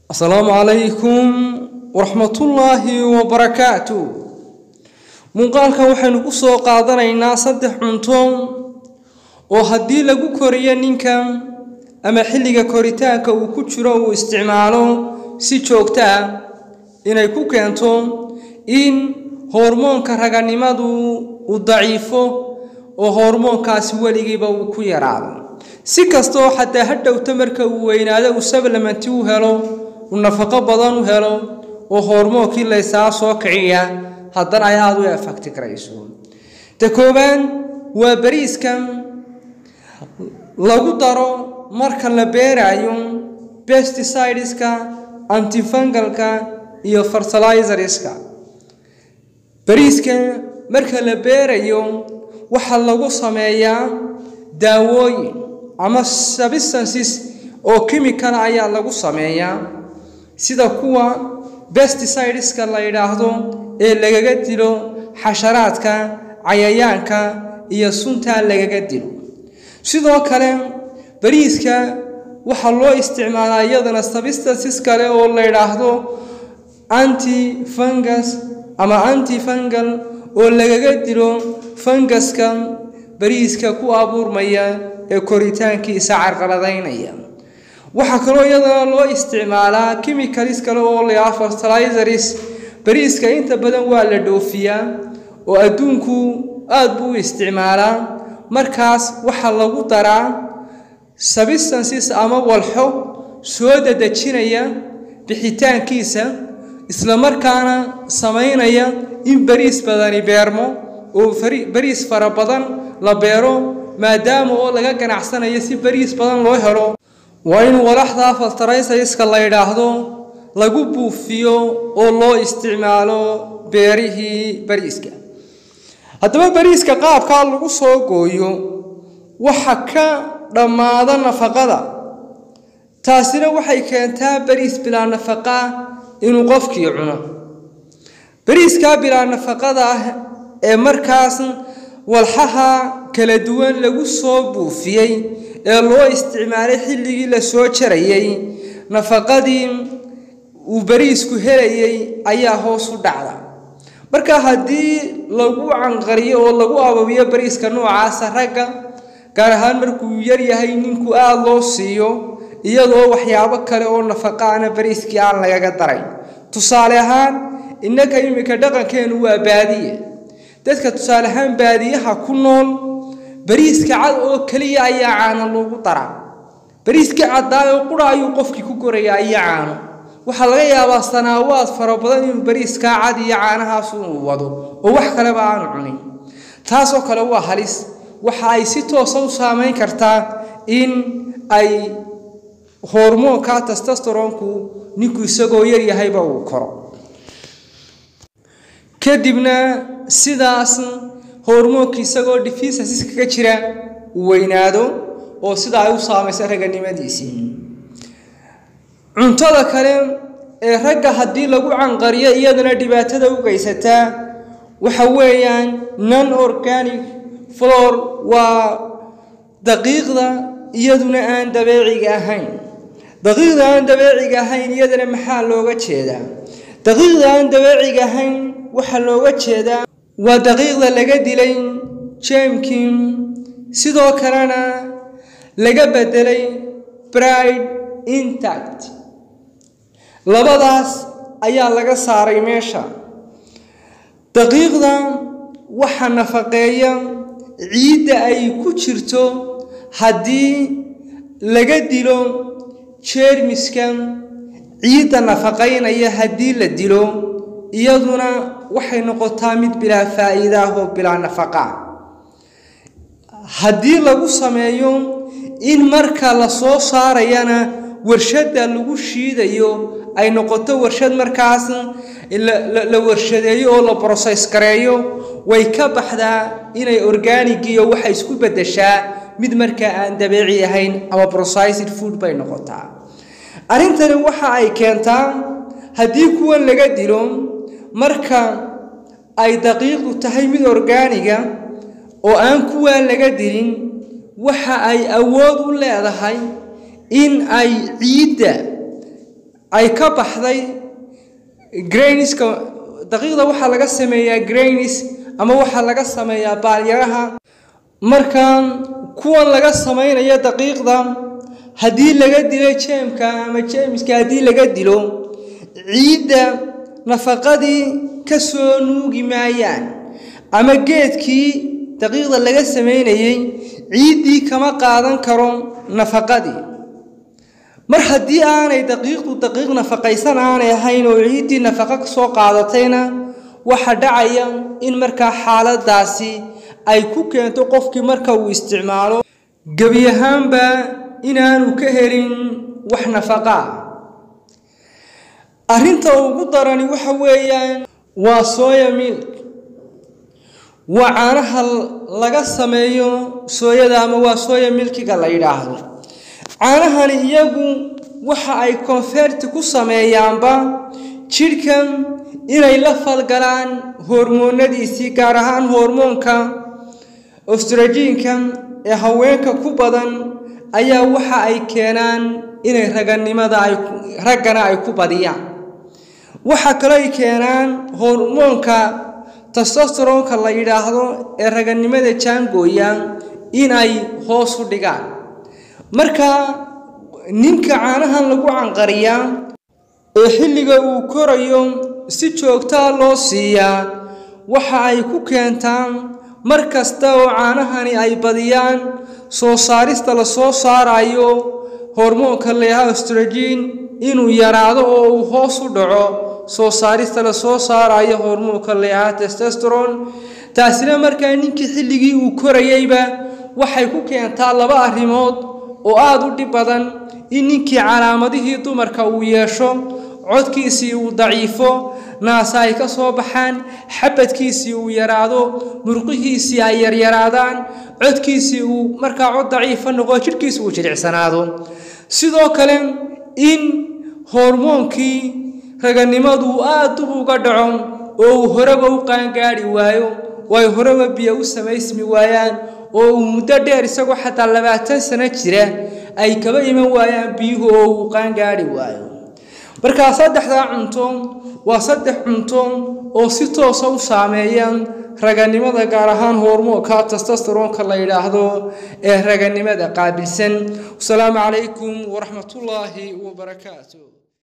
asalaamu calaykum waraxmatullaahi wabarakaatu muuqaalkan waxaynu ku soo qaadanaynaa saddex cunto oo haddii lagu koriyo ninka ama xilliga koritaanka uu ku jiro uu isticmaalo si joogto ah inay ku keento in hormoonka raganimadu uu daciifo oo hormoonkaasi weligiiba uu ku yaraado si kastoo xataa ha dhowto marka uu weynaado uu sablamanti u helo uu nafaqo badan u helo oo hormoonkii laysaa soo kiciya haddana ay aada u efakti karayso ta koowaad waa bariiska lagu daro marka la beeraayo besticideska antifangalka iyo fertilizerska bariiska marka la beerayo waxaa lagu sameeyaa daawooyin ama substances oo chemical ayaa lagu sameeyaa sida kuwa besticideska la yidhaahdo ee lagaga dilo xasharaadka cayayaanka iyo suntaa lagaga dilo sidoo kale bariiska waxaa loo isticmaalaa iyadana substances kale oo la yidhaahdo anti fungus ama anti fungal oo lagaga dilo fungaska bariiska ku abuurmaya ee koritaankiisa carqaladaynaya waxaa kaloo iyadana loo isticmaalaa chemicalis kale oo layaa fertilizers bariiska inta badan waa la dhoofiyaa oo adduunku aada buu u isticmaalaa markaas waxaa lagu daraa substances ama walxo soo dadejinaya bixitaankiisa islamarkaana samaynaya in bariis badani beermo oo bariis fara badan la beero maadaama oo laga ganacsanayo si bariis badan loo helo waa in walaxda fertilizerska la yidhaahdo lagu buufiyo oo loo isticmaalo beerihii bariiska haddaba bariiska qaabkaa lagu soo gooyo waxa ka dhammaada nafaqada taasina waxay keentaa bariis bilaa nafaqa inuu qofkii cuno bariiskaa bilaa nafaqada ah ee markaas walxaha kala duwan lagu soo buufiyey ee loo isticmaalay xilligii la soo jarayay nafaqadii uu bariisku helayay ayaa hoos u dhacda marka haddii lagu canqariyo oo lagu ababiyo bariiska noocaasa ragga gaar ahaan markuu yar yahay ninku aada loo siiyo iyadoo waxyaabo kale oo nafaqaana bariiskii aan lagaga daray tusaale ahaan innaka iminka dhaqankeenu waa baadiye dadka tusaale ahaan baadiyaha ku nool bariiska cad oo keliya ayaa caano loogu daraa bariiskii caddaayoo qura ayuu qofkii ku korayaa iyo caano waxaa laga yaabaa sanaawaad fara badan inuu bariiskaa cad iyo caanahaas uu wado oo wax kaleba aanu cunin taasoo kale waa halis waxa ay si toosa u saameyn kartaa in ay hormoonka testosteronku ninku isagoo yar yahayba uu koro kadibna sidaas hormoonka isagoo deficiencies kaga jira uu weynaado oo sida ay u saamaysa raganimadiisii cuntada kale ee ragga haddii lagu canqariyo iyadana dhibaatada u geysataa waxa weeyaan non organic flor waa daqiiqda iyaduna aan dabeeciga ahayn daqiiqda aan dabeeciga ahayn iyadana maxaa looga jeedaa daqiiqda aan dabeeciga ahayn waxaa looga jeedaa waa daqiiqda laga dilay jamkin sidoo kalena laga bedelay bride intact labadaas ayaa laga saaray meesha daqiiqda waxa nafaqeeya ciidda ay ku jirto haddii laga dilo jeermiska ciidda nafaqaynaya haddii la dilo iyaduna waxay noqotaa mid bilaa faa'iida ah oo bilaa nafaqa haddii lagu sameeyo in marka la soo saarayana warshadda lagu shiidayo ay noqoto warshad markaas la warshadeeyo oo la broses gareeyo way ka baxdaa inay organigiyo waxay isku beddeshaa mid markaa aan dabeeci ahayn ama processed food bay noqotaa arrintani waxa ay keentaa haddii kuwan laga dilo marka ay daqiiqdu tahay mid orgaaniga oo aan kuwaa laga dilin waxa ay awood u leedahay in ay ciidda ay ka baxday grainiska daqiiqda waxaa laga sameeyaa grainis ama waxaa laga sameeyaa baalyaraha marka kuwan laga samaynayo daqiiqda haddii laga dilo jeemka ama jeemiska haddii laga dilo ciidda nafaqadii ka soo nuugi maayaan ama geedkii daqiiqda laga samaynayey ciiddii kama qaadan karo nafaqadii mar haddii aanay daqiiqdu daqiiq nafaqaysan aanay ahayn oo ciiddii nafaqo ka soo qaadatayna waxa dhacaya in markaa xaaladaasi ay ku keento qofkii marka uu isticmaalo gebi ahaanba inaanu ka helin wax nafaqa ah arrinta ugu darani waxa weeyaan waa sooya milk waa caanaha laga sameeyo sooyada ama waa sooya milkiga la yidhaahdo caanahani iyagu waxa ay konferti ku sameeyaanba jidhkan inay la falgalaan hormoonadiisii gaar ahaan hormoonka ostrajiinka ee haweenka ku badan ayaa waxa ay keenaan inay raganimada ay raggana ay ku badiyaan waxa kaloo ay keenaan hormoonka testosteronka la yidhaahdo ee raganimada jaangooya in ay hoos u dhigaan marka ninka caanahan lagu canqariyaa ee xilliga uu korayo si joogtaa loo siiyaa waxa ay ku keentaan mar kasta oo caanahani ay badiyaan soo saarista la soo saarayo hormoonka leeyaha ostrajiin inuu yaraado oo uu hoos u dhaco soo saarista la soo saarayo hormoonka leeyaha testosteron taasina markaa ninkii xilligii uu korayeyba waxay ku keentaa laba arrimood oo aada u dhib badan in ninkii calaamadihii dumarka uu yeesho codkiisii uu daciifo naasa ay ka soo baxaan xabadkiisii uu yaraado murqihiisii ay yaryaraadaan codkiisii uu markaa cod daciifa noqo jidhkiisi uu jilicsanaado sidoo kale in hormoonkii raganimadu aad dub uga dhaco oo uu horeba u qaangaadhi waayo oo ay horeba biyo u samaysmi waayaan oo uu muddo dheer isagoo xataa labaatan sano jira ay kaba iman waayaan biyuhu oo uu qaangaadhi waayo markaa saddexdaa cunto waa saddex cunto oo si toosa u saameeya raganimada gaar ahaan hormoonka testosteronka la yidhaahdo ee raganimada qaabilsan wasalaamu calaykum waraxmatullaahi wabarakaatu